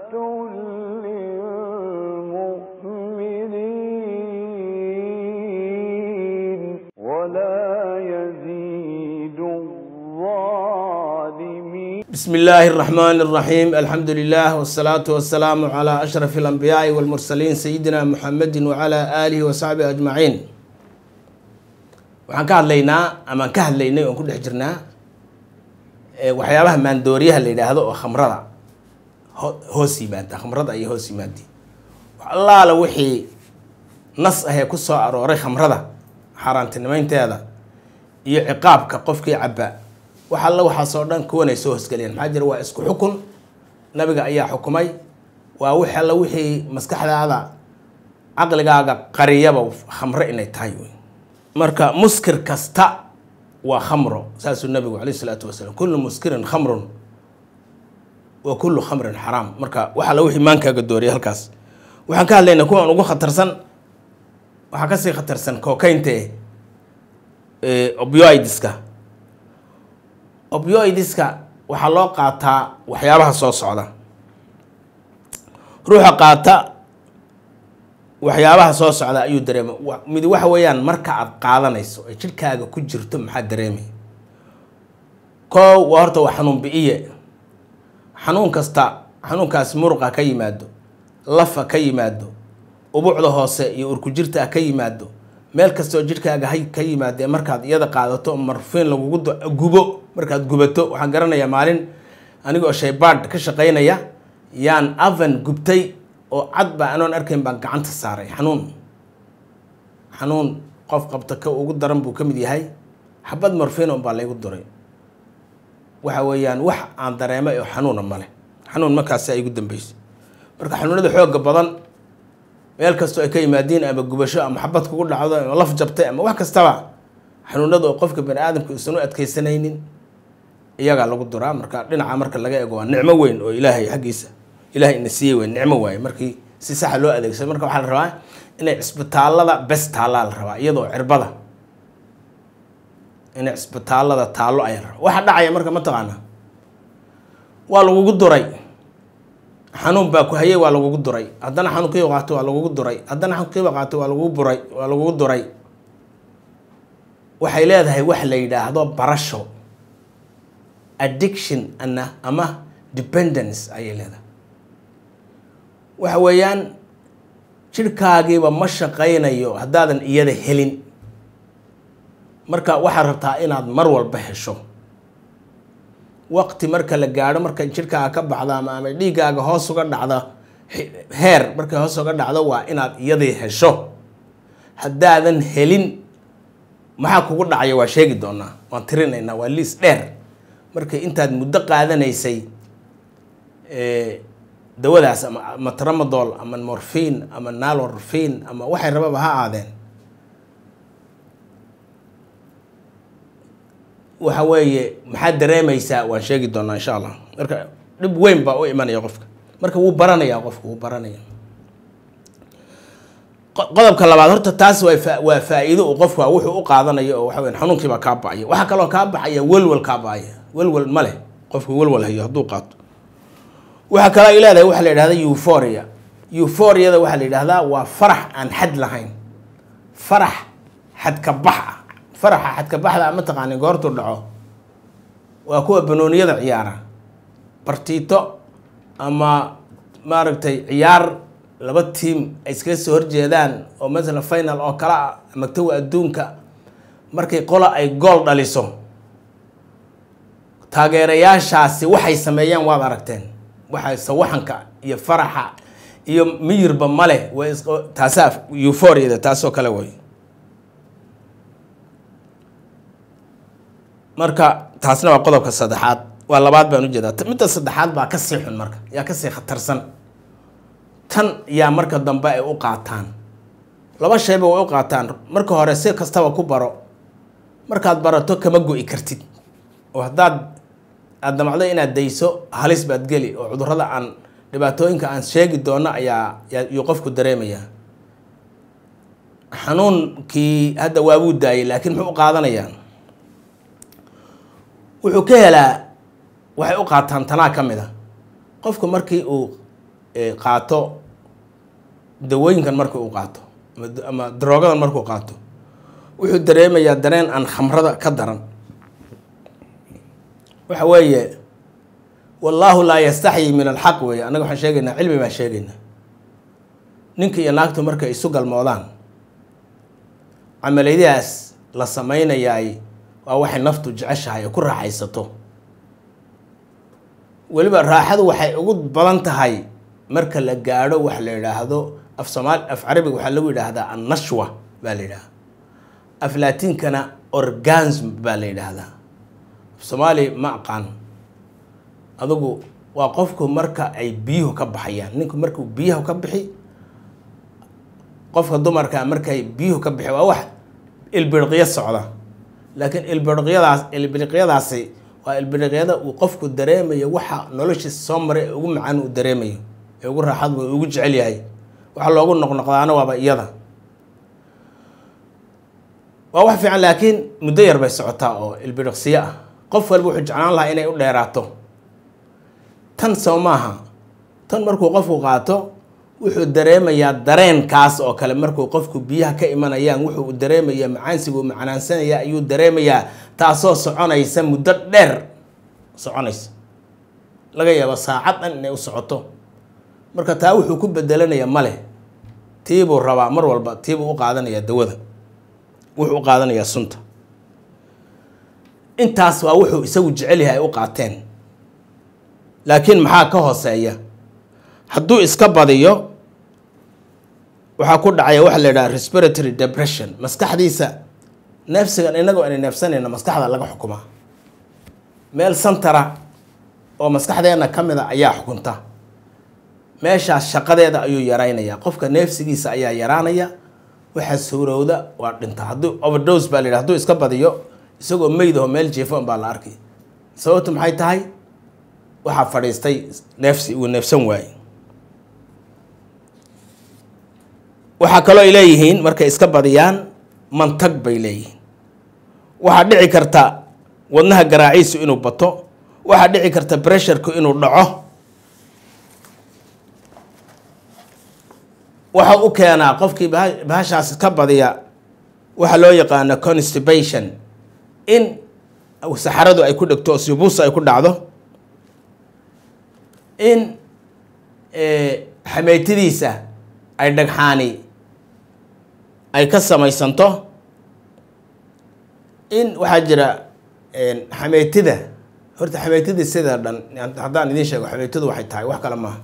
للمؤمنين ولا يزيد الظالمين بسم الله الرحمن الرحيم الحمد لله والصلاة والسلام على أشرف الأنبياء والمرسلين سيدنا محمد وعلى آله وصحبه أجمعين waxaan ka hadlaynaa amaan ka hadlaynay oon ku dhex jirnaa waxyaabaha maandooriyaha la yidhaahdo oo khamrada ho- hoos yimaada khamrada ayay hoos yimaadi wax allaala wixii nas ahee ku soo arooray khamrada xaaraantinimeynteeda iyo ciqaabka qofkii cabba wax alla waxaasoo dhan kuwanay soo hosgeliyaan maxaa jira waa isku xukun nabiga ayaa xukumay waa wix alla wixii maskaxdaada caqligaaga qariyaba khamro inay tahay wey marka muskir kasta waa khamro saasuu nabigu calayhi salaatu wasalaam kullu muskirin khamrun wa kullu khamrin xaraam marka wax alla wixii maankaaga dooriya halkaas waxaan ka hadlaynaa kuwan ugu khatarsan waxaa kasii khatarsan kokaynta eh opioidska opioidska waxaa loo qaataa waxyaabaha soo socda ruuxa qaata waxyaabaha soo socda ayuu dareema wa- mid waxa weeyaan marka aad qaadanayso ay jidhkaaga ku jirto maxaa dareemay koo waa horta waa xanuun bi-iye xanuun kasta xanuunkaasi muruqa ka yimaado lafa ka yimaado ubucda hoose iyo urkujirta ah ka yimaado meel kasta oo jidhkaaga hay ka yimaadee markaad iyada qaadato marfiin lagugu do- gubo markaad gubato waxaan garanayaa maalin anigoo shaybaadh ka shaqaynaya yaan avan gubtay oo cad baa anoon arkayn baan gacanta saaray xanuun xanuun qof qabta ka ugu daran buu ka mid yahay xabad marfiin un baa laygu duray waxa weeyaan wax aan dareemay oo xanuuna male xanuun markaasi ay igu dambeysay marka xanuunada xooga badan meel kastoo ay ka yimaadiin ama gubasho ama xabad kugu dhacdo ama laf jabtay ama wax kastaba xanuunada oo qofka bani aadamka uusan u adkeysanaynin iyagaa lagu duraa marka dhinaca marka laga eego waa nicmo weyn oo ilaahay xaggiisa ilaahay ina siiyey wey nicmo waaye markii si saxa loo adeegsado marka waxaa la rabaa inay cisbitaalada bes taallaa la rabaa iyadoo cirbada inay cisbitaalada taallo ayaa la rabaa waxa dhacaya marka mataqaana waa lagugu duray xanuun baa ku hayay waa lagugu duray haddana xanuunkiiba qaato waa lagugu duray haddana xanuunkiiba qaato waa lagugu buray waa lagugu duray waxay leedahay wax la yidhaahdo barasho addiction ana ama dependence ayay leedahay waxa weeyaan jidhkaagiiba ma shaqaynayo haddaadan iyada helin marka waxaad rabtaa inaad mar walba hesho waqti marka la gaadho marka jidhkaaga ka baxdo ama ama dhiiggaaga hoos uga dhacdo he- heer markay hoos uga dhacdo waa inaad iyadii hesho haddaadan helin maxaa kugu dhacaya waa sheegi doonaa waan tirinaynaa waa liis dheer markay intaad muddo qaadanaysay eh, dawadaas ama ama tramadol ama morfiin ama nalorfiin ama waxay rababa ha aadeen waxa weeye maxaad dareemaysaa waan sheegi doonaa insha allah marka dhib weyn baa u imanaya qofka marka wuu baranayaa qofka wuu baranaya qo- qodobka labaad horta taas waa faa- waa faa-iido uu qofka wuxuu u qaadanayo oo waxa weyan xanuunkii baa kaa bacaya waxaa kaloo kaa baxaya welwel kaa bacaya welwel ma leh qofka welwel hayo hadduu qaato waxaa kaloo ay leedahay waxaa la yidhahda euphoria euphoriada waxaa la yidhahdaa waa farax aan xad lahayn farax xadka bax ah faraxa xadka baxda ma taqaanin goortuu dhaco waa kuwa banooniyada ciyaara bartiito ama maaragtay ciyaar laba tiim ay iskaga soo horjeedaan oo masalan final oo kale ah magtawa adduunka markay qola ay gool dhaliso taageerayaashaasi waxay sameeyaan waad aragteen waxay sawaxanka iyo faraxa iyo miyirba male way is taasaa euphoriada taasoo kale way marka taasna waa qodobka saddexaad waa labaad baan ujeedaa T- midda saddexaad baa kasii xun marka yaa kasii khatarsan tan yaa marka dambe ay u qaataan laba shayba way u qaataan marka hore si kastaba ku baro markaad barato kama go-i kartid oo haddaad aad damacdo inaad dayso halis baad geli oo cudurrada aan dhibaatooyinka aan sheegi doono ayaa yaa- yuu qofku dareemayaa xanuunkii hadda waabuu daayay laakiin muxuu u qaadanayaa wuxuu ka helaa waxay u qaataan tanaa ka mid a qofku markii uu qaato dawooyinkan markii uu qaato ama daroogadan markuu qaato wuxuu dareemayaa dareen aan khamrada ka daran waxa weeye wallaahu laa yastaxyi min alxaq weeye annaga waxaan sheegaynaa cilmi baan sheegaynaa ninka iyo naagtu markay isu galmoodaan camaliyadaas la samaynayaay waa waxay naftu jeceshahay oo ku raaxaysato weliba raaxadu waxay ugu badan tahay marka la gaadho wax la yidhaahdo af soomaali af carabiga waxaa lagu yidhaahdaa annashwa baa la yidhahdaa af laatiinkana orgasm baa la yidhaahdaa af soomaali ma aqaan adugu waa qofku marka ay biyuhu ka baxayaan ninku markuu biyaha ka bixi qofka dumarka markay biyuhu ka bixi waa wax ilbiriqyo socda laakiin ilbiriqyadaas ilbiriqyadaasi waa ilbiriqyada uu qofku dareemayo waxa noloshiisa soo maray ee ugu macaan uu dareemayo ee ugu raaxad uu ugu jecel yahay waxa loogu noqnoqdaana waaba iyada waa wax fiican laakiin muddo yar bay socotaa oo ilbiriqsiyo ah qof walba wuxuu jeclaan lahaa inay u dheeraato tan soo maaha tan markuu qofku qaato wuxuu dareemayaa dareenkaas oo kale markuu qofku biyaha ka imanayaan wuxuu dareemayaa macaansigu macnaansanaya ayuu dareemayaa taasoo soconaysa muddo dheer soconaysa laga yaabo saacad dhan inay u socoto marka taa wuxuu ku bedelanayaa male tiibuu rabaa mar walba tiibuu u qaadanayaa dawada wuxuu u qaadanayaa sunta intaas waa wuxuu isagu jecel yahay ay u qaateen laakiin maxaa ka hooseeya hadduu iska badiyo waxaa ku dhacaya waxa la yidhaha respiratory depression maskaxdiisa neefsigan inagoo ayna neefsanayno maskaxda laga xukumaa meel santara oo maskaxdeena ka mid a ayaa xukunta meeshaas shaqadeeda ayuu yaraynayaa qofka neefsigiisa ayaa yaraanaya waxaa suurowda waa dhinta hadduu overdose baa la yidhaha hadduu iska badiyo isagoo meydaho meel jiefon baa la arkay sababtu maxay tahay waxaa fadhiistay neefsi uu neefsan waayey waxaa kaloo ay leeyihiin markay iska badiyaan mantag bay leeyihiin waxaa dhici karta wadnaha garaaciisu inuu bato waxaa dhici karta bresharku inuu dhaco waxa u keenaa qofkii bahashaas ka badiya waxaa loo yaqaano constipation in saxaradu ay ku dhegto oo sibuusa ay ku dhacdo in xameytidiisa ay dhagxaani ay ka samaysanto in waxaa jira xameytida horta xameytida sida dhan haddaan idiin sheego xameytidu waxay tahay wax kale maaha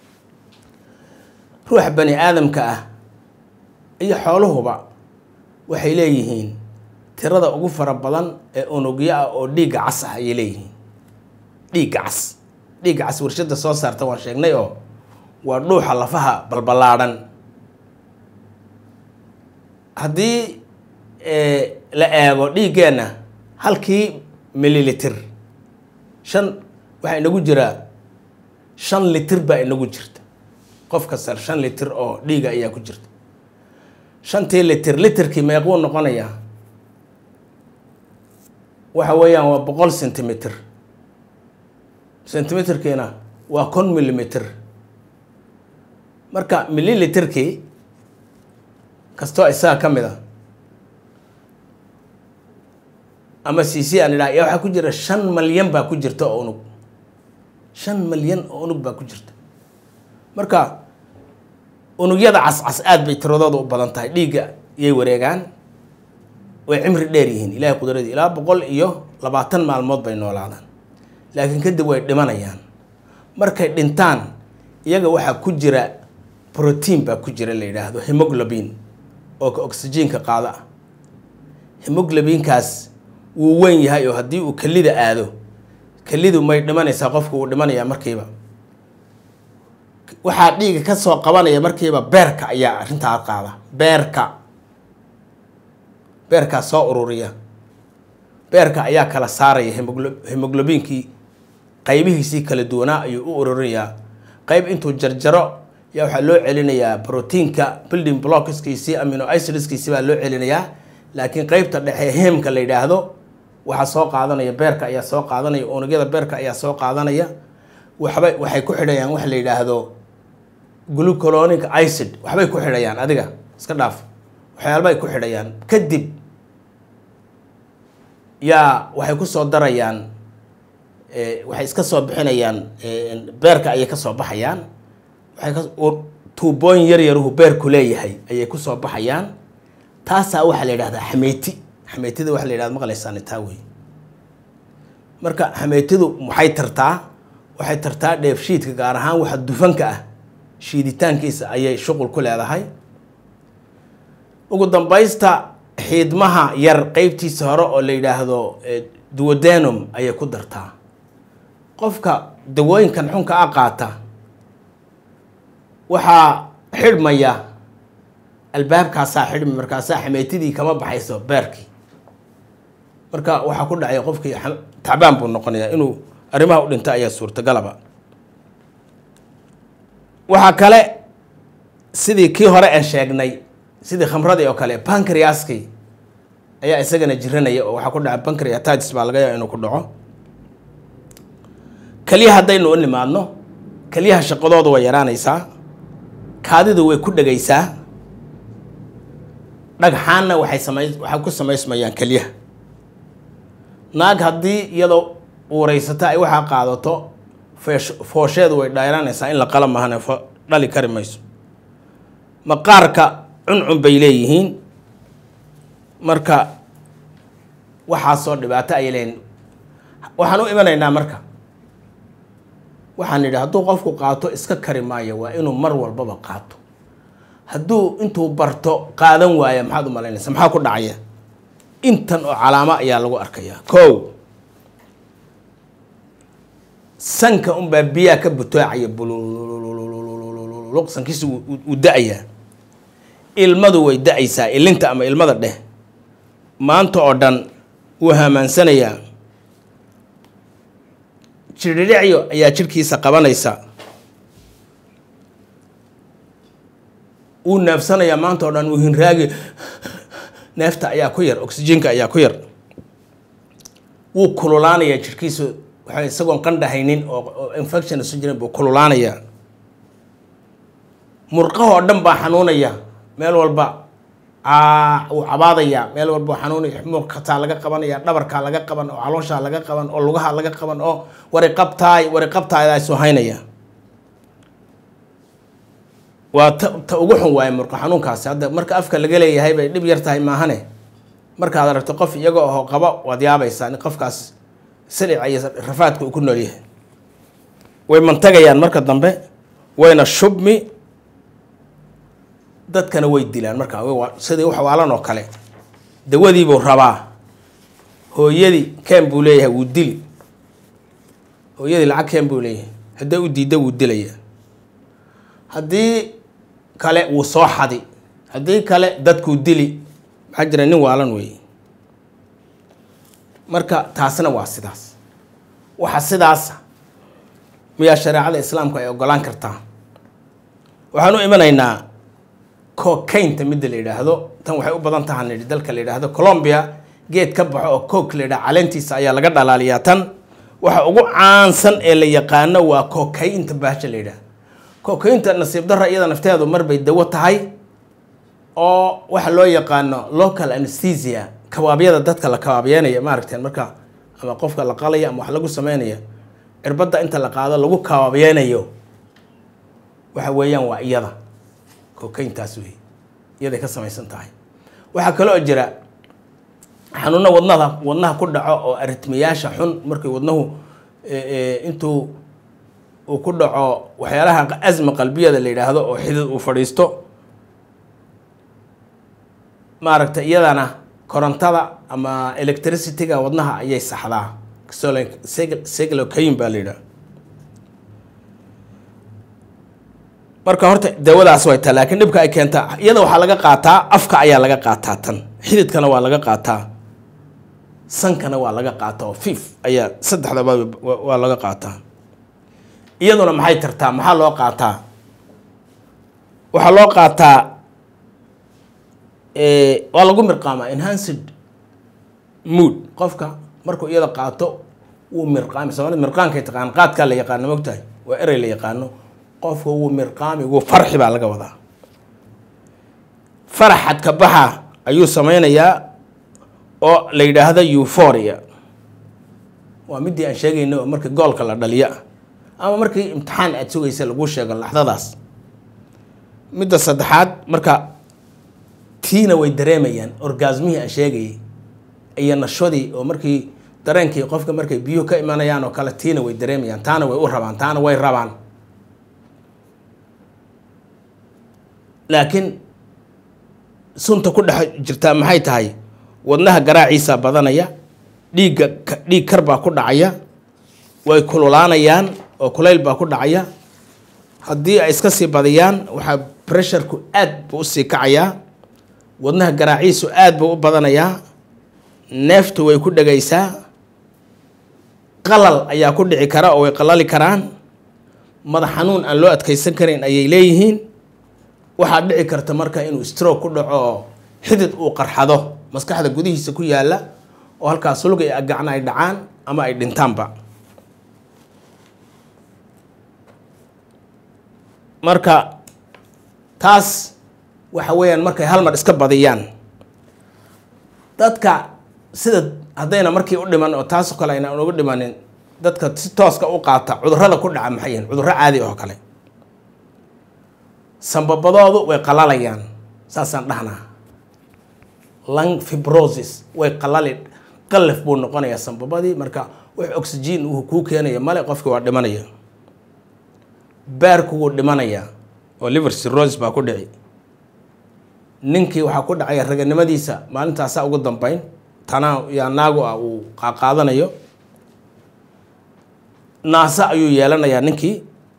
ruuxa bani aadamka ah iyo xooluhuba waxay leeyihiin tirada ugu fara badan ee unugyo ah oo dhiigga cas ah ayay leeyihiin dhiigga cas dhiigga cas warshada soo saarta waan sheegnay oo waa dhuuxa lafaha balballaadhan haddii la eego dhiiggeenna halkii mililitir shan waxaa inagu jiraa shan litir baa inagu jirta qof kasta shan litir oo dhiiga ayaa ku jirta shantii litir litirkii meequu noqonayaa waxa weeyaan waa boqol centimeter centimeterkiina waa kon millimeter marka milliliterkii kastoo isaga ka mid a ama c c aan idhaha yaa waxaa ku jira shan malyan baa ku jirta oo unug shan malyan oo unug baa ku jirta marka unugyada cascas aada bay tiradooda u badan tahay dhiigga yay wareegaan way cimri dheer yihiin ilaahay qudradii ilaa boqol iyo labaatan maalmood bay noolaadaan laakiin kadib way dhimanayaan markay dhintaan iyaga waxaa ku jira brotiin baa ku jira la yidhaahdo hemoglobin oo ka oxygenka qaado ah hemoglobinkaas wuu weyn yahay oo haddii uu kelida aado kelidu may dhimanaysaa qofku wuu dhimanayaa markiiba waxaa dhiiga ka soo qabanaya markiiba beerka ayaa arrintaa qaada beerka beerkaa soo ururiya beerka ayaa kala saaraya hemoglo hemoglobinkii qaybihiisii kala duwanaa ayuu u ururinayaa qayb intuu jarjaro yaa waxaa loo celinayaa brotiinka building blockskiisii amino icidskiisii baa loo celinayaa laakiin qeybta dhexe hemka la yidhaahdo waxaa soo qaadanaya beerka ayaa soo qaadanaya unugyada beerka ayaa soo qaadanaya waxba waxay ku xidhayaan wax la yidhaahdo glucolonic icid waxbay ku xidhayaan adiga iska dhaaf waxyaalabay ku xidhayaan kadib yaa waxay ku soo darayaan waxay iska soo bixinayaan beerka ayay ka soo baxayaan waxay ka tuubooyin yar yaruhu beerku leeyahay ayay ku soo baxayaan taasaa waxaa la yidhahdaa xameeti xameetida waxa la yidhahda maqlaysaan taa wey marka xameetidu maxay tartaa waxay tartaa dheefshiidka gaar ahaan waxa dufanka ah shiiditaankiisa ayay shuqul ku leedahay ugu dambaysta xiidmaha yar qeybtiisa hore oo la yidhaahdo duodenum ayay ku dartaa qofka dawooyinkan xunka a qaata waxaa xidhmaya albaabkaasaa xidhmi markaasaa xameetidii kama baxayso beerkii marka waxaa ku dhacay qofkii tacbaan buu noqonayaa inuu arrimaha u dhinta ayaa suurtagalaba waxaa kale sidii kii hore aan sheegnay sidii khamradii oo kale bankriaski ayaa isagana jiranaya oo waxaa ku dhaca bankriatitis baa laga yaaba inuu ku dhaco keliya haddaynu u nimaadno keliyaha shaqadooda way yaraanaysaa kaadidu way ku dhegaysaa dhagxaanna waxay samay waxay ku samaysmayaan keliyaha naag haddii iyadoo uuraysata ay waxaa qaadato feesh foosheedu way dhayranaysaa in la qala mahane fo dhali kari mayso maqaarka cuncun bay leeyihiin marka waxaasoo dhibaato ayay leeyihin waxaan u imanaynaa marka waxaan nidhi hadduu qofku qaato iska kari maayo waa inuu mar walbaba qaato hadduu intuu barto qaadan waaya maxaad u malaynaysa maxaa ku dhacaya intan oo calaamo ayaa lagu arkayaa kow sanka unbaa biyaha ka butoocaya bululuq sankiisa uu da-ayaa ilmadu way da-aysaa ilinta ama ilmada dheh maanta oo dhan wuu hamaansanayaa jirdhicyo ayaa jirhkiisa qabanaysa wuu neefsanayaa maanta oo dhan wuu hinraagi neefta ayaa ku yar oxygenka ayaa ku yar wuu kululaanayaa jirhkiisu waxa isagoon qandhahaynin oo infection isu jirin buu kululaanayaa murqahoo dhan baa xanuunaya meel walba wuu cabaadayaa meel walba xanuunaya murkataa laga qabanaya dhabarkaa laga qaban oo calooshaa laga qaban oo lugaha laga qaban oo wariqabtaay wariqabtaaydaasuu haynaya waa ta ta ugu xun waaye murqa xanuunkaasi hadda marka afka laga leeyahay bay dhib yar tahay maahane markaad aragto qof iyaga oo qaba waad yaabaysaa in qofkaas salica iyo rafaadka uu ku nool yahay way mantagayaan marka dambe wayna shubmi dadkana way dilaan markaa sidii wax waalan oo kale dawadiibuu rabaa hooyadii keen buu leeyahay wuu dili hooyadii lacag keen buu leeyahay haddii u diidda wuu dilaya haddii kale wuu soo xadi haddii kale dadkuu dili maxaa jira nin waalan weeye marka taasna waa sidaas waxa sidaasa miyaa shareecada islaamku ay ogolaan kartaa waxaan u imanaynaa cocaynta midda la yidhaahdo tan waxay u badan taha nidhi dalka la yidhaahdo colombia geed ka baxo oo coke la yidhaha caleentiisa ayaa laga dhalaaliyaa tan waxa ugu caansan ee la yaqaano waa cocaynta baasha la yidhaha cocaynta nasiib darra iyada nafteedu marbay dawo tahay oo waxa loo yaqaano local anesthesia kabaabyada dadka la kabaabyeynaya maaragteen marka ama qofka la qalaya ama wax lagu sameynaya cirbadda inta la qaado lagu kabaabeynayo waxa weeyaan waa iyada cocayntaas wey iyaday ka samaysan tahay waxaa kaloo jira xanuuno wadnada wadnaha ku dhaco oo aritmiyaasha xun markii wadnahu intuu uu ku dhaco waxyaalaha asma qalbiyada la yidhaahdo oo xidid uu fadhiisto maaragtay iyadana korontada ama electricityga wadnaha ayay saxdaa seglocain baa la yidhaha marka horta dawadaas way taa laakiin dhibka ay keentaa iyada waxaa laga qaataa afka ayaa laga qaataa tan xididkana waa laga qaataa sankana waa laga qaataa oo fiif ayaa saddexdaba waa laga qaataa iyaduna maxay tartaa maxaa loo qaataa waxaa loo qaataa waa lagu mirqaamaa enhanced mood qofka markuu iyada qaato wuu mirqaami soomaalida mirqaankay taqaan qaadkaa la yaqaano mogtahay waa erey la yaqaano qofka wuu mirqaami wuu farxi baa laga wadaa faraxad ka baxa ayuu sameynayaa oo la yidhaahdo euphoria waa midii aan sheegayna oo markii goolka la dhaliyo ah ama markii imtixaan aada sugaysa lagu sheego laxdadaas midda saddexaad marka tiina way dareemayaan orgasmihii aan sheegayay iyo nashadii oo markii dareenkii qofka markay biyuhu ka imanayaan oo kale tiina way dareemayaan taana way u rabaan taana way rabaan laakiin sunta ku dhex jirtaa maxay tahay wadnaha garaaciisa badanaya dhiigga dhiig kar baa ku dhacaya way kululaanayaan oo kulayl baa ku dhacaya haddii ay iska sii badiyaan waxaa pressureku aad buu usii kacayaa wadnaha garaaciisu aad buu u badanayaa neeftu way ku dhegaysaa qalal ayaa ku dhici kara oo way qalali karaan madax xanuun aan loo adkeysan karin ayay leeyihiin waxaa dhici karta marka inuu stroke ku dhaco oo xidid uu qarxado maskaxda gudihiisa ku yaalla oo halkaas sulga iyo agacna ay dhacaan ama ay dhintaanba marka taas waxa weeyaan markay hal mar iska badiyaan dadka sida haddayna markii u dhiman oo taasoo kale ayna uga dhimanin dadka si tooska u qaata cudurrada ku dhaca maxay yihiin cudurro caadi oo kale sambabadoodu way qalalayaan saasaan dhahnaa lung fibrosis way qalali qallaf buu noqonayaa sambabadii marka wax oxygen uu kuu keenaya male qofkii waa dhimanaya baarku wuu dhimanayaa oo liver cirrhosis baa ku dhici ninkii waxaa ku dhacaya raganimadiisa maalintaasaa ugu dambeyn tanaa yaa naagu ah uu qaaqaadanayo naasa ayuu yeelanayaa ninkii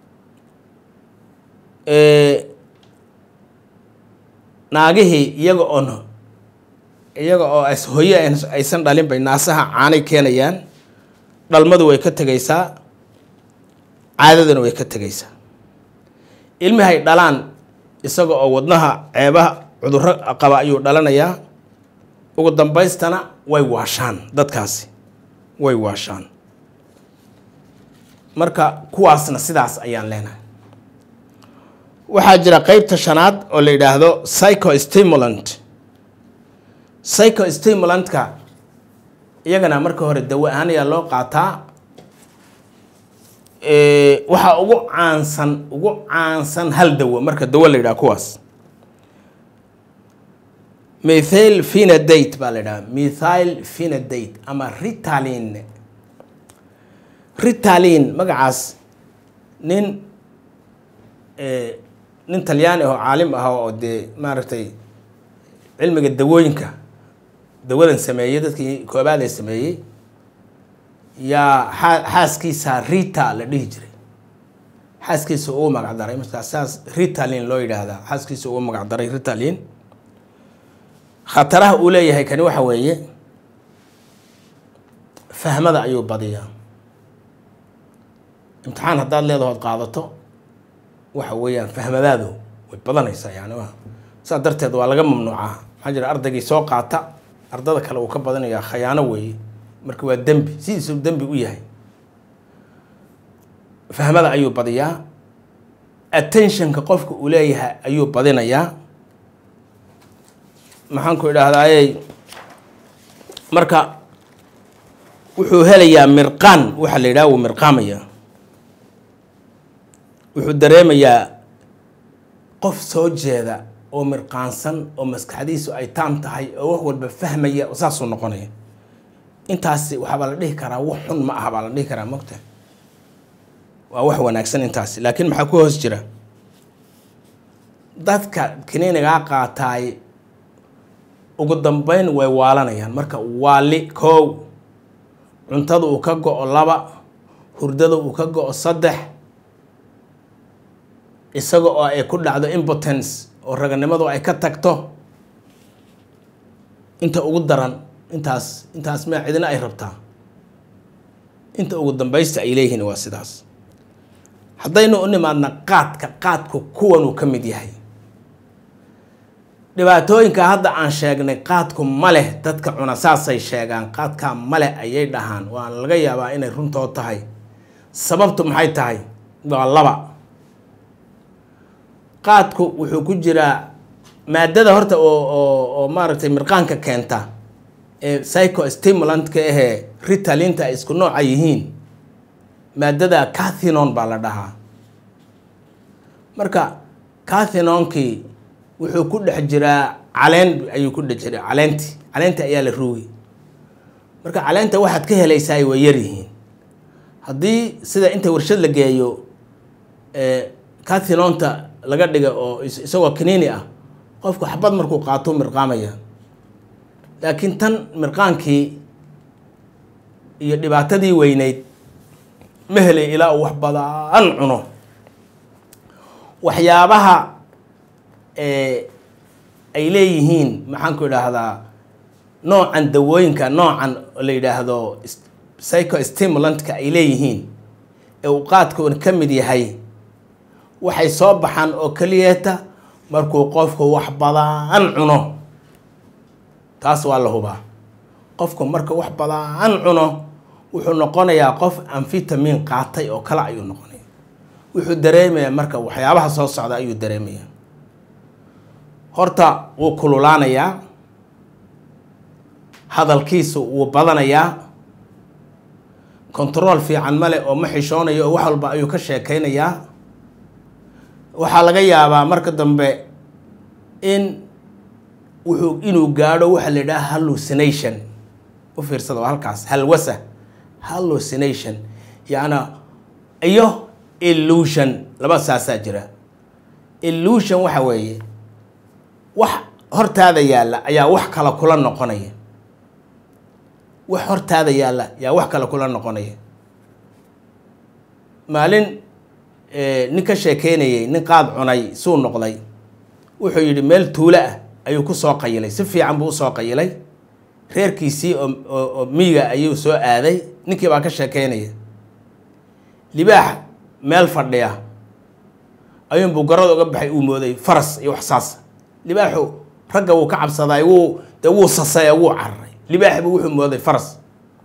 naagihii iyaga oon iyaga oo as hoye aysan dhalin bay naasaha caanay keenayaan dhalmadu way ka tegaysaa caadaduna way ka tegaysaa ilmihay dhalaan isaga oo wadnaha ceebaha cudurro qaba ayuu dhalanayaa ugu dambaystana way waashaan dadkaasi way waashaan marka kuwaasna sidaas ayaan leenahay waxaa jira qeybta shanaad oo la yidhaahdo psychostimulant psychostimulantka iyagana marka hore dawo ahaan ayaa loo qaataa waxaa ugu caansan ugu caansan hal dawo marka dawo la yidhaha kuwaas methyl phenadate baa la yidhaha methyl phenadate ama ritalin ritalin magacaas nin nin talyaani oo caalim ah oo dee maaragtay cilmiga dawooyinka dawadan sameeyey dadkii koobaad ee sameeyey yaa xaa xaaskiisa rita la dhihi jiray xaaskiisa ugu magac daray markaa saas ritalin loo yidhaahdaa xaaskiisa ugu magac daray ritalin khataraha uu leeyahay kani waxa weeye fahmada ayuu badiyaa imtixaan haddaad leedahood qaadato waxa weeyaan fahmadaadu way badanaysaa yani wa saas darteed waa laga mamnuucaa maxaa jira ardaygii soo qaata ardada kale uu ka badanayaa khayaano weeye marka waa dembi sidiisuu dembi u yahay fahmada ayuu badiyaa attentionka qofka uu leeyahay ayuu badinayaa maxaan ku idhaahdayey marka wuxuu helayaa mirqaan waxaa la yidhaha wuu mirqaamaya wuxuu dareemayaa qof soo jeeda oo mirqaansan oo maskaxdiisu ay taam tahay oo wax walba fahmaya saasuu noqonaya intaasi waxaabaa la dhihi karaa wax xun ma aha baa la dhihi karaa mogta waa wax wanaagsan intaasi laakiin maxaa ku hoos jira dadka kiniinigaa qaataay ugu dambeyn way waalanayaan marka waali koow cuntada uu ka go-o laba hurdada uu ka go-o saddex isaga oo ay ku dhacdo impotence oo raganimadu ay ka tagto inta ugu daran intaas intaas ma cidina ay rabtaa inta ugu dambaysta ay leeyihiin waa sidaas haddaynu u nimaadna qaadka qaadku kuwanuu ka mid yahay dhibaatooyinka hadda aan sheegnay qaadku ma leh dadka cuna saasay sheegaan qaadkaa ma leh ayay dhahaan waa laga yaabaa inay runtoo tahay sababtu maxay tahay waa laba qaadku wuxuu ku jiraa maadada horta oo oo oo maaragtay mirqaanka keenta ee psychostimulantka ahee ritalinta ay isku nooca yihiin maadada cathinon baa la dhahaa marka cathinonkii wuxuu ku dhex jiraa caleen ayuu ku dhex jiraa caleenti caleenta ayaa la ruugi marka caleenta waxaad ka helaysaa way yar yihiin haddii sida inta warshad la geeyo cathinonta laga dhiga oo isagoo kaniini ah qofku xabad markuu qaato mirqaamaya laakiin tan mirqaankii iyo dhibaatadii weyneyd ma helay ilaa uu wax badan cuno waxyaabaha ay leeyihiin maxaanku idhaahdaa noocan dawooyinka noocan la yidhaahdo psychostimulantka ay leeyihiin ee uu qaadkoon ka mid yahay waxay soo baxaan oo keliyeeta markuu qofku wax badan cuno taas waa la hubaa qofku marka wax badan cuno wuxuu noqonayaa qof amfitamin qaatay oo kale ayuu noqonaya wuxuu dareemayaa marka waxyaabaha soo socda ayuu dareemayaa horta wuu kululaanayaa hadalkiisu wuu badanayaa control fiican male oo ma xishoonayo oo wax walba ayuu ka sheekeynayaa waxaa laga yaabaa marka dambe in wuxuu inuu gaadho waxaa la yidhaha hallucination u fiirsada waa halkaas halwasa hallucination yacnaa iyo illusion laba saasaa jira illusion waxa weeye wax hortaada yaalla ayaa wax kale kula noqonaya wax hortaada yaalla ayaa wax kale kula noqonaya maalin nin ka sheekeynayay nin qaad cunay suu noqday wuxuu yidhi meel tuulo ah ayuu ku soo qayilay si fiican buu usoo qayilay reerkiisii oo miyiga ayuu soo aaday ninkii baa ka sheekeynaya libaax meel fadhiya ayuunbuu garada uga baxay uu mooday faras iyo wax saas libaaxu ragga wuu ka cabsaday wuu dee wuu sasay wuu cararay libaaxbu wuxuu mooday faras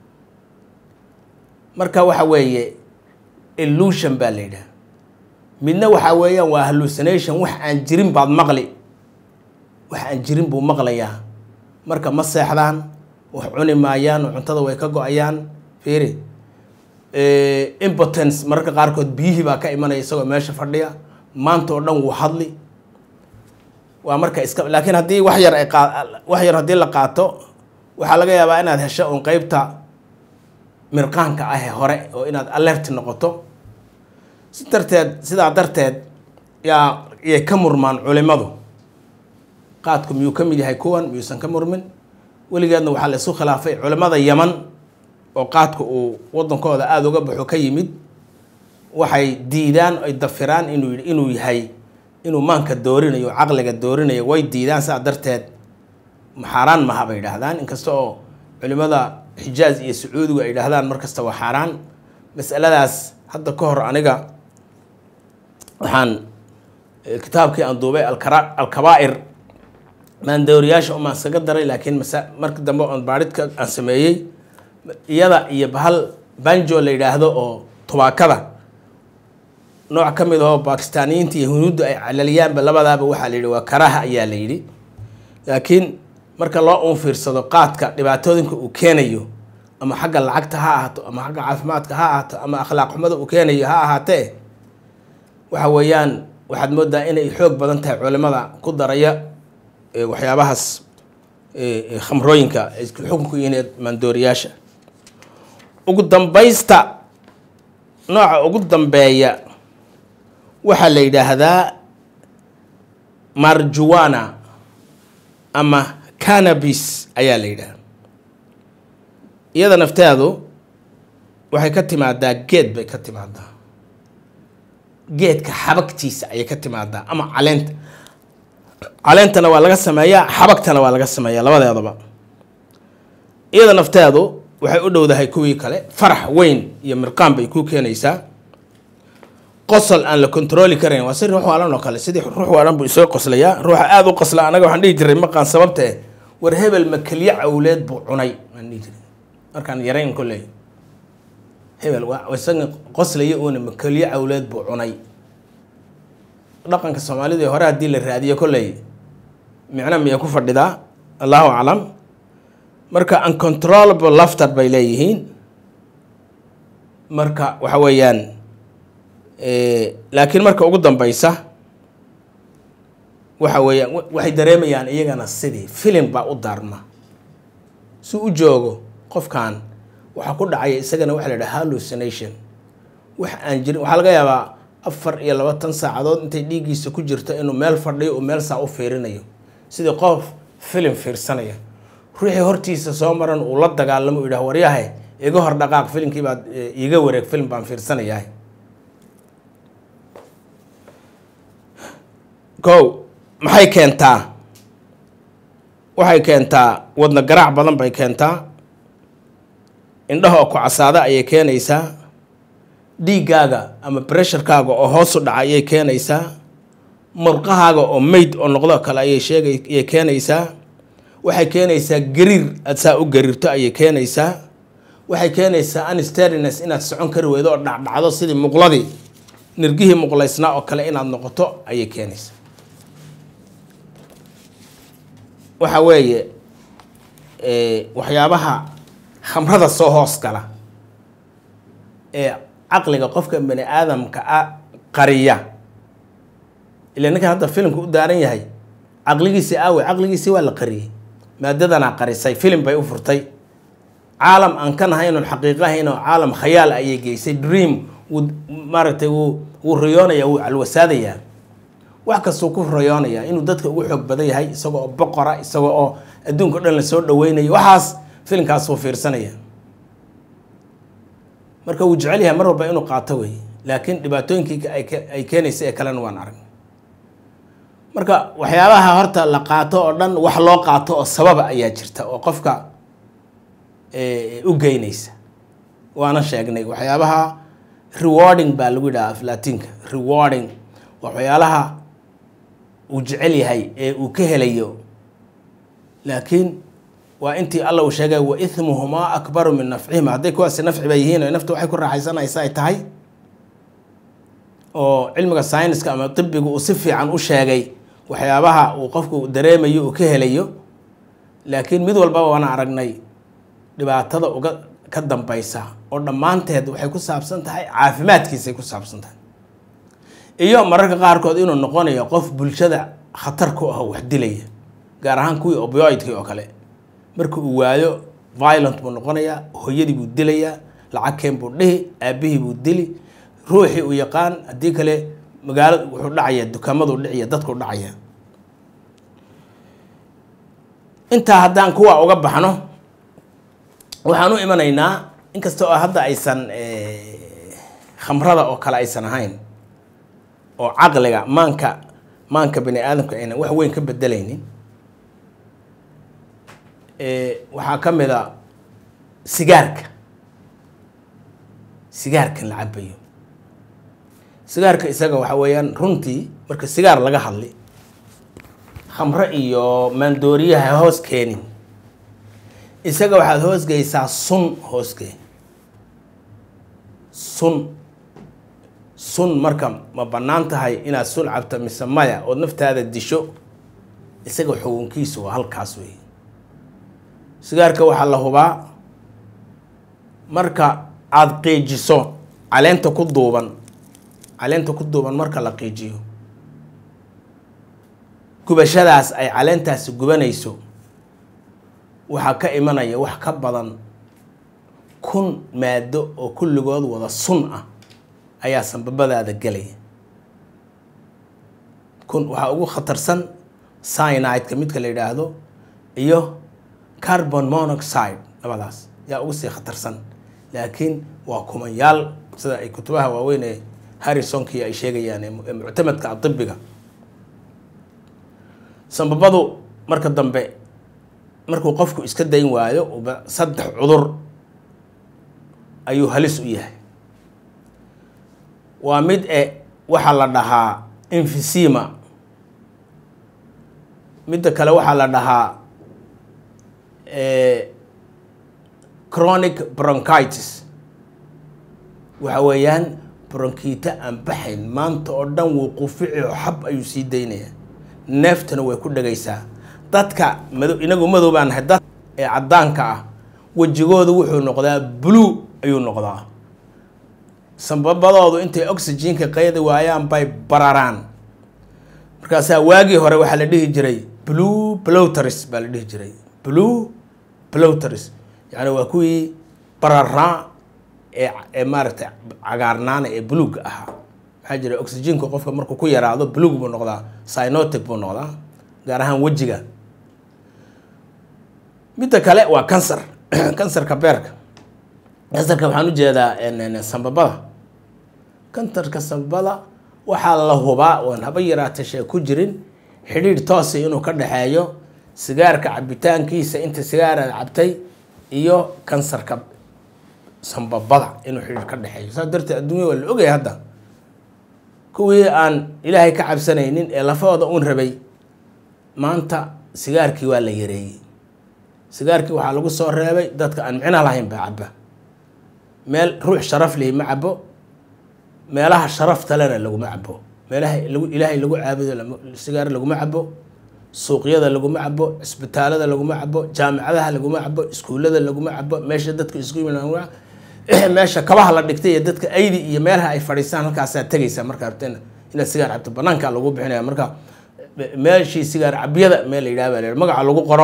marka waxa weeye illusion baa la yidhaha midna waxaa weeyaan waa hallucination wax aan jirin baad maqli wax aan jirin buu maqlayaa marka ma seexdaan wax cuni maayaan oo cuntada way ka go-ayaan fiiri impotence mararka qaarkood biyihii baa ka imanaya isagoo meesha fadhiya maanta oo dhan wuu hadli waa marka iska laakiin haddii wax yar ay qaa wax yar haddii la qaato waxaa laga yaabaa inaad hesho un qeybta mirqaanka ah ee hore oo inaad alert noqoto si darteed sidaa darteed yaa yay ka murmaan culimadu qaadku miyuu ka mid yahay kuwan miyuusan ka murmin weligeedna waxaa la isu khilaafay culimmada yaman oo qaadku uu waddankooda aada uga baxo ka yimid waxay diidaan ay dafiraan inuu inuu yahay inuu maanka doorinayo caqliga doorinayo way diidaan sidaa darteed xaaraan maha bay yidhaahdaan inkasta oo culimmada xijaaz iyo sacuudigu ay yidhaahdaan mar kasta waa xaaraan masaladaas hadda ka hor aniga waxaan kitaabkii aan duubay alkara alkabaa'ir maandooriyaasha umaan iskaga daray laakiin masa marka dambe oon baadhidka aan sameeyey iyada iyo bahal banjo la yidhaahdo oo tubaakada nooc ka mid ahoo bakistaaniyiinta iyo hunuudda ay calaliyaanba labadaaba waxaa la yidhi waa karaha ayaa la yidhi laakiin marka loo uun fiirsado qaadka dhibaatooyinka uu keenayo ama xagga lacagta ha ahaato ama xagga caafimaadka ha ahaato ama akhlaaq xumada uu keenayo ha ahaatee waxa weeyaan waxaad moodaa inay xoog badan tahay culimada ku daraya waxyaabahaas khamrooyinka isku xukunku yihiin maandooriyaasha ugu dambaysta nooca ugu dambeeya waxaa la yidhaahdaa marjuwana ama cannabis ayaa la yidhaahda iyada nafteedu waxay ka timaadaa geed bay ka timaadaa geedka xabagtiisa ayay ka timaadaa ama caleenta caleentana waa laga sameeyaa xabagtana waa laga sameeyaa labadeedaba iyada nafteedu waxay u dhowdahay kuwii kale farax weyn iyo mirqaan bay ku keenaysaa qosol aan la controli karayn waa si ruux waalan oo kale sidii ruux waalan buu isoo qoslayaa ruuxa aada u qosla anaga waxaan dhihi jiray maqaan sababta eh war hebel makelye cawleed buu cunay waan dhihi jiray markaan yarayn kolley hebel waa isaga qoslaya uuna makelye cawleed buu cunay dhaqanka soomaalida ee hore haddii la raadiyo kolley micno miyay ku fadhidaa allahu aclam marka uncontrollable laftar bay leeyihiin marka waxa weeyaan laakiin marka ugu dambeysa waxa weeyaan waxay dareemayaan iyagana sidii filim baa u daarma si u joogo qofkan waxaa ku dhacaya isagana waxa la yidhaha hallucination wax aan jirin waxaa laga yaabaa afar iyo labaatan saacadood intay dhiiggiisa ku jirto inuu meel fadhiyo uu meel saa u fiirinayo sidii qof filim fiirsanaya ruuxii hortiisa soo maran uu la dagaalamo u yidhah waryahay iga hor dhaqaaq filimkii baad iiga wareeg filim baan fiirsanayahay kow maxay keentaa waxay keentaa wadna garaac badan bay keentaa indhaha oo ku casaada ayay keenaysaa dhiiggaaga ama bresharkaaga oo hoos u dhaca ayay keenaysaa murqahaaga oo meyd oo noqdo kale ayay sheegay ayay keenaysaa waxay keenaysaa gariir aad saa u gariirto ayay keenaysaa waxay keenaysaa ansteriness inaad socon kari weydo oo dhacdhacdo sidii muqladii nirgihii muqlaysnaa oo kale inaad noqoto ayay keenaysaa waxa weeye waxyaabaha khamrada soo hoos gala ee caqliga qofka bani aadamka a qariya ila ninkan hadda filimka u daaran yahay caqligiisii aawe caqligiisii waa la qariyey maadadanaa qarisay filim bay u furtay caalam aan ka nahaynon xaqiiqo ahaynoo caalam khayaal ayay geysay dream wuu maaragtay wuu wuu riyoonayaa wuu calwasaadayaa wax kastuu ku riyoonayaa inuu dadka ugu xoog badan yahay isagoo oo boqora isagoo oo adduunka o dhan lasoo dhaweynayo waxaas filimkaas wuu fiirsanaya marka wuu jecel yahay mar walba inuu qaato wey laakiin dhibaatooyinkii ay keenaysa ee kalena waan arag marka waxyaabaha horta la qaato oo dhan wax loo qaato oo sababa ayaa jirta oo qofka u geynaysa waana sheegnay waxyaabaha rewarding baa lagu yidhaha aflatinka rewarding waxyaalaha uu jecel yahay ee uu ka helayo laakiin waa intii alla uu sheegay wa ithmuhumaa akbaru min nafcihima hadday kuwaasi nafci ba yihiin o nafta waxay ku raaxaysanaysa ay tahay oo cilmiga syniska ama tibiga uu si fiican u sheegay waxyaabaha uu qofku dareemayo uu ka helayo laakiin mid walbaba waana aragnay dhibaatada uga ka dambeysa oo dhammaanteed waxay ku saabsan tahay caafimaadkiisay ku saabsan tahay iyo mararka qaarkood inuu noqonayo qof bulshada khatar ku ah wax dilaya gaar ahaan kuwii obioidkii oo kale marka uu waayo violent buu noqonayaa hooyadii buu dilayaa lacagkeen buu dhihi aabihii buu dili ruuxii uu yaqaan haddii kale magaalada wuxuu dhacaya dukaamadu dhiciya dadku dhacaya intaa haddaan kuwa uga baxno waxaan u imanaynaa inkasta oo hadda aysan khamrada oo kale aysan ahayn oo caqliga maanka maanka bani aadamka aynan wax weyn ka bedelaynin waxaa ka mid a sigaarka sigaarkan la cabayo sigaarka isaga waxa weeyaan runtii marka sigaar laga hadli khamro iyo maandooriyaha hoos keenin isaga waxaad hoosgeysaa sun hoosgey sun sun marka ma bannaan tahay inaad sun cabto mise maya ood naftaada disho isaga xugunkiisu waa halkaas wey sigaarka waxaa la hubaa marka aada qiijiso caleenta ku duuban caleenta ku duuban marka la qiijiyo gubashadaas ay caleentaasi gubanayso waxaa ka imanaya wax ka badan kun maado oo kulligood wada sun ah ayaa sanbabadaada gelaya kun waxaa ugu khatarsan cyanideka midka la yidhaahdo iyo carbon monoxide labadaas yaa ugu sii khatarsan laakiin waa kumanyaal sida ay kutubaha waaweyn ee harrisonki ay sheegayaan ee muctamadka adibiga sanbabadu marka dambe markuu qofku iska dayn waayo saddex cudur ayuu halis u yahay waa mid e waxaa la dhahaa infisima midda kale waxaa la dhahaa chronic bronchitis waxa weeyaan bronkiita aan baxayn maanta oo dhan wuu qufici oo xab ayuu sii daynayaa neeftana way ku dhagaysaa dadka mado inagu madow baan nahay dad ee caddaanka ah wejigoodu wuxuu noqdaa blue ayuu noqdaa sambabadoodu intay oxygenka qaydi waayaan bay bararaan markaasaa waagii hore waxaa la dhihi jiray blue blowters baa la dhihi jiray blue blowters yacni waa kuwii bararaa ee ee maaragtay cagaarnaana ee buluugga ahaa maxaa jira oxygenka qofka markuu ku yaraado buluug buu noqdaa synotic buu noqdaa gaar ahaan wejiga midda kale waa kansar kansarka beerka kansarka waxaan ujeedaa sambabada kansarka sambabada waxaa la hubaa oon haba yaraata shee ku jirin xidhiidh toosa inuu ka dhexeeyo sigaarka cabitaankiisa inta sigaaraad cabtay iyo kansarka sambabada inuu xidhiidh ka dhexeeyo saas darteed adduunya waa la ogaya hadda kuwii aan ilaahay ka cabsanaynin ee lafahooda uun rabay maanta sigaarkii waa la yareeyey sigaarkii waxaa lagu soo reebay dadka aan micno lahayn baa caba meel ruux sharaf lihi ma cabo meelaha sharafta lena laguma cabo meelaha lagu ilaahay lagu caabudo sigaar laguma cabo suuqyada laguma cabo cisbitaalada laguma cabo jaamicadaha laguma cabo iskuullada laguma cabo meesha dadka isku yimid meesha kabaha la dhigtay iyo dadka aydi iyo meelaha ay fadhiistaan halkaasaa tegaysaa markaa rabteen inaad sigaar cabto banaanka lagu bixinaya marka meeshii sigaar cabyada meel la yidhaha baa la magaca lagu qoro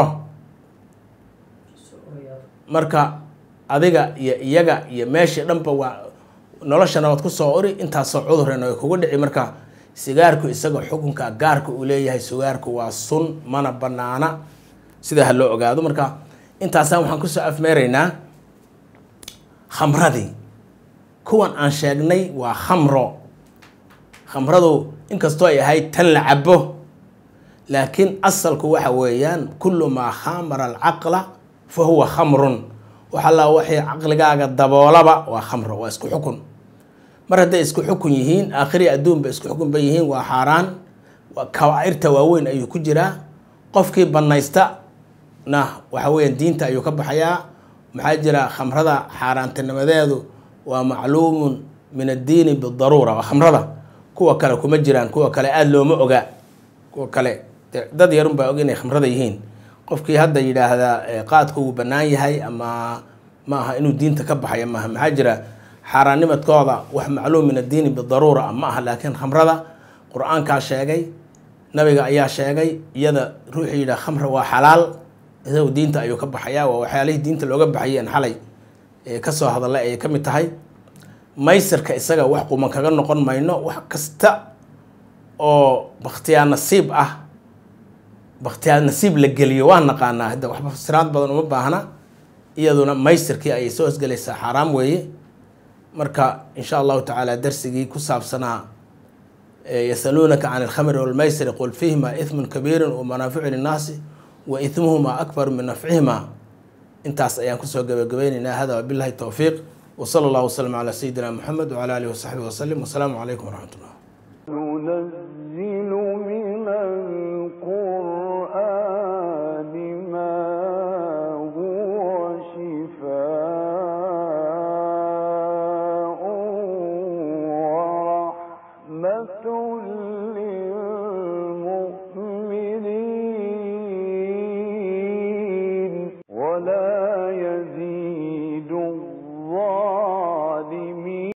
marka adiga iyo iyaga iyo meeshii dhanba waa noloshana waad kusoo uri intaasoo cudurena way kugu dhici marka sigaarku isaga xukunka gaarka uu leeyahay sigaarku waa sun mana banaana sidaa ha loo ogaado marka intaasaan waxaan kusoo afmeeraynaa khamradii kuwan aan sheegnay waa khamro khamradu inkastoo ay ahayd tan la cabo laakiin asalku waxa weeyaan kullu maa khamara alcaqla fa huwa khamrun wax alla waxay caqligaaga daboolaba waa khamro waa isku xukun mar hadday isku xukun yihiin aakhiri adduunba isku xukun ba yihiin waa xaaraan kabaa'irta waaweyn ayuu ku jiraa qofkii banaysta na waxa weeyaan diinta ayuu ka baxayaa maxaa jira khamrada xaaraantinimadeedu waa macluumun min addiini bidaruura waa khamrada kuwa kale kuma jiraan kuwa kale aada looma oga kuwa kale dad yarun baa og inay khamrada yihiin qofkii hadda yidhaahdaa qaadku wuu bannaan yahay ama ma aha inuu diinta ka baxayo maaha maxaa jira xaaraannimadkooda wax macluum min addiini bidaruura ma aha laakiin khamrada qur-aankaa sheegay nabiga ayaa sheegay iyada ruuxii yidhaha khamra waa xalaal isagu diinta ayuu ka baxayaa waa waxyaalihii diinta looga baxayeen xalay kasoo hadalla ayay ka mid tahay maysirka isaga wax quman kaga noqon mayno wax kasta oo bakhtiyaa nasiib ah bakhtiyaa nasiib la geliyo waa naqaanaa hadda waxba fasiraad badan uma baahna iyaduna maysirkii ayay soo hosgelaysaa xaaraam weeye marka insha allahu tacaala darsigii ku saabsanaa yasaluunaka can alkhamri walmaysiri qul fiihima ithmun kabiirun wa manaaficu linnaasi wa ithmuhuma akbaru min nafcihima intaas ayaan kusoo gabagabaynaynaa hada wabillahi towfiiq وصلى الله وسلم على سيدنا محمد وعلى آله وصحبه وسلم والسلام عليكم ورحمة الله ننزل